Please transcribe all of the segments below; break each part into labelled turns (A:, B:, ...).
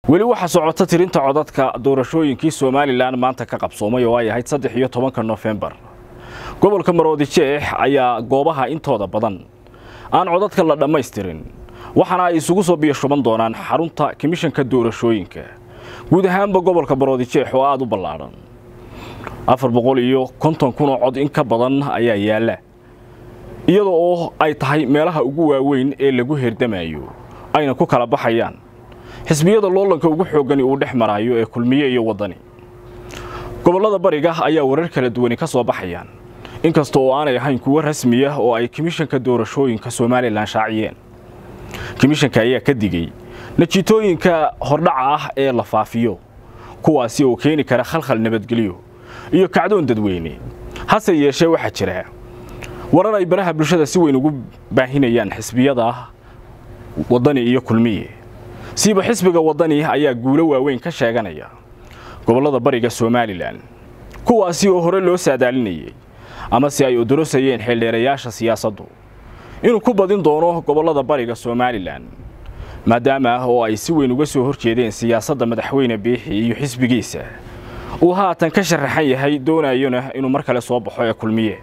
A: weli waxaa socota tirinta codadka doorashooyinkii somalilan maanta ka qabsoomay oo ay ahayd saddex iyo tobanka nofembar gobolka maroodijeex ayaa goobaha intooda badan aan codadka la dhammaystirin waxaana ay isugu soo biyashuban doonaan xarunta komishanka doorashooyinka guud ahaanba gobolka maroodijeex oo aada u ballaadhan afar boqol iyo konton kun oo cod in ka badan ayaa yaalla iyada oo ay tahay meelaha ugu waaweyn ee lagu herdamayo ayna ku kala baxayaan xisbiyada loolanka ugu xooggani uu dhex maraayo ee kulmiye iyo waddani gobollada bariga ayaa warar kala duwani ka soo baxayaan inkasta oo aanay ahayn kuwo rasmiya oo ay komishanka doorashooyinka somalilan shaaciyeen komishanka ayaa ka digey natiitooyinka hordhaca ah ee la faafiyo kuwaasi oo keeni kara khalkhal nabadgelyo iyo kacdoon dadweyne hase yeeshee waxaa jira warar ay baraha bulshada si weyn ugu baahinayaan xisbiyada waddani iyo kulmiye siiba xisbiga waddani ayaa guulo waaweyn ka sheeganaya gobollada bariga somalilan kuwaasi oo hore loo saadaalinayay ama si ay odorosayeen xildheerayaasha siyaasaddu inuu ku badin doono gobollada bariga somalilan maadaama oo ay si weyn uga soo hor jeedeen siyaasadda madaxweyne biixi iyo xisbigiisa uu haatan ka sharaxan yahay doonayona inuu mar kale soo baxo ee kulmiye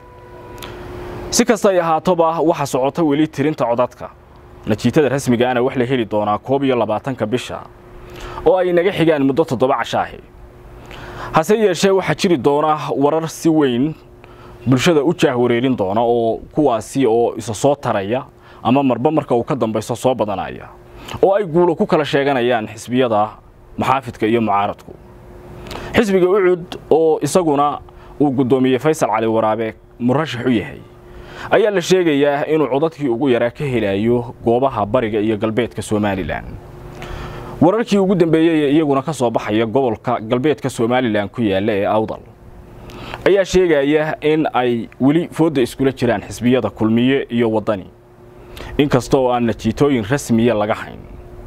A: si kasta ay ahaatoba waxa socota weli tirinta codadka natiijada rasmigaana wax la heli doonaa koob iyo labaatanka bisha oo ay naga xigaan muddo toddoba cashaahi hase yeeshee waxaa jiri doona warar si weyn bulshada u jaahwareerin doona oo kuwaasi oo isa soo taraya ama marba marka uu ka dambayso soo badanaya oo ay guulo ku kala sheeganayaan xisbiyada maxaafidka iyo mucaaradku xisbiga ucud oo isaguna uu guddoomiyey faysal cali waraabe murashax u yahay ayaa la sheegayaa inuu codadkii ugu yaraa ka helayo goobaha bariga iyo galbeedka somalilan wararkii ugu dambeeyey iyaguna ka soo baxaya gobolka galbeedka somalilan ku yaalla ee awdal ayaa sheegaya in ay weli foodda iskula jiraan xisbiyada kulmiye iyo waddani inkasta oo aan natiitooyin rasmiya laga hayn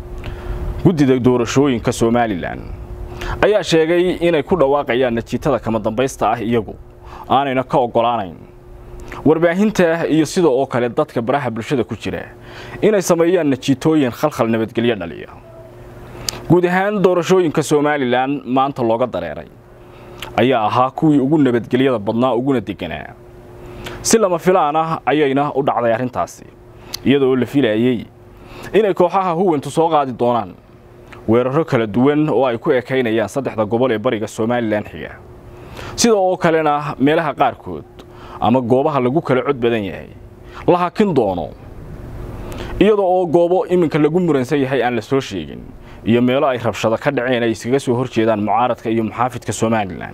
A: guddida doorashooyinka somalilan ayaa sheegay inay ku dhawaaqayaan natiitada kama dambaysta ah iyagu aanayna ka oggolaanayn warbaahinta iyo sida oo kale dadka baraha bulshada ku jira inay sameeyaan natiitooyin khalkhal nabadgelyo dhaliya guud ahaan doorashooyinka somalilan maanta looga dareeray ayaa ahaa kuwii ugu nabadgelyada badnaa uguna deganaa si lama filaan ah ayayna u dhacday arrintaasi iyadoo la filayey inay kooxaha huwantu soo qaadi doonaan weeraro kala duwan oo ay ku ekaynayaan saddexda gobol ee bariga somalilan xiga sida oo kalena meelaha qaarkood ama goobaha lagu kala cod badan yahay la hakin doono iyada oo goobo iminka lagu muransan yahay aan la soo sheegin iyo meelo ay rabshado ka dhaceen ay iskaga soo hor jeedaan mucaaradka iyo muxaafidka somalilan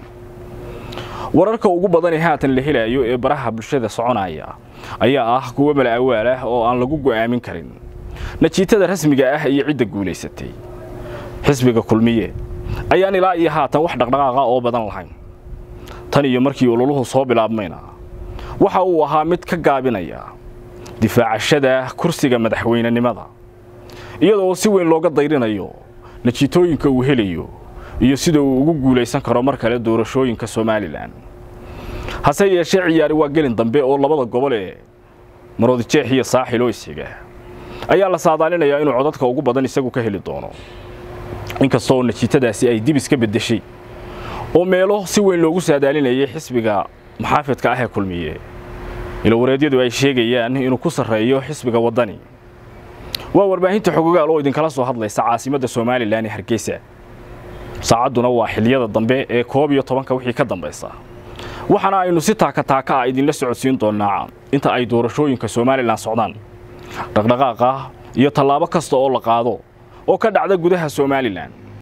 A: wararka ugu badan ee haatan la helayo ee baraha bulshada soconaya ayaa ah kuwo mala awaal ah oo aan lagu go'aamin karin natiitada rasmiga ah iyo cidda guulaysatay xisbiga kulmiye ayaan ilaa iyo haatan wax dhaqdhaqaaqa oo badan lahayn tan iyo markii ololuhu soo bilaabmayna waxa uu ahaa mid ka gaabinaya difaacashada kursiga madaxweynenimada iyadoo si weyn looga dayrinayo natiitooyinka uu helayo iyo sida uu ugu guulaysan karo mar kale doorashooyinka somalilan hase yeeshee ciyaari waa gelin dambe oo labada gobol ee maroodijeex iyo saaxil oo isxiga ayaa la saadaalinayaa inuu codadka ugu badan isagu ka heli doono inkastoo natiitadaasi ay dib iska beddeshay oo meelo si weyn loogu saadaalinayay xisbiga maxaafidka ah ee kulmiye ilowareedyadu ay sheegayaan inuu ku sarreeyo xisbiga waddani waa warbaahinta xogogaal oo idinkala soo hadlaysa caasimadda somalilan ee hargeysa saacadduna waa xiliyada dambe ee koob iyo tobanka wixii ka dambaysa waxaana aynu si taaka taaka ah idinla socodsiin doonnaa inta ay doorashooyinka somalilan socdaan dhaqdhaqaaqa iyo tallaabo kasta oo la qaado oo ka dhacda gudaha somalilan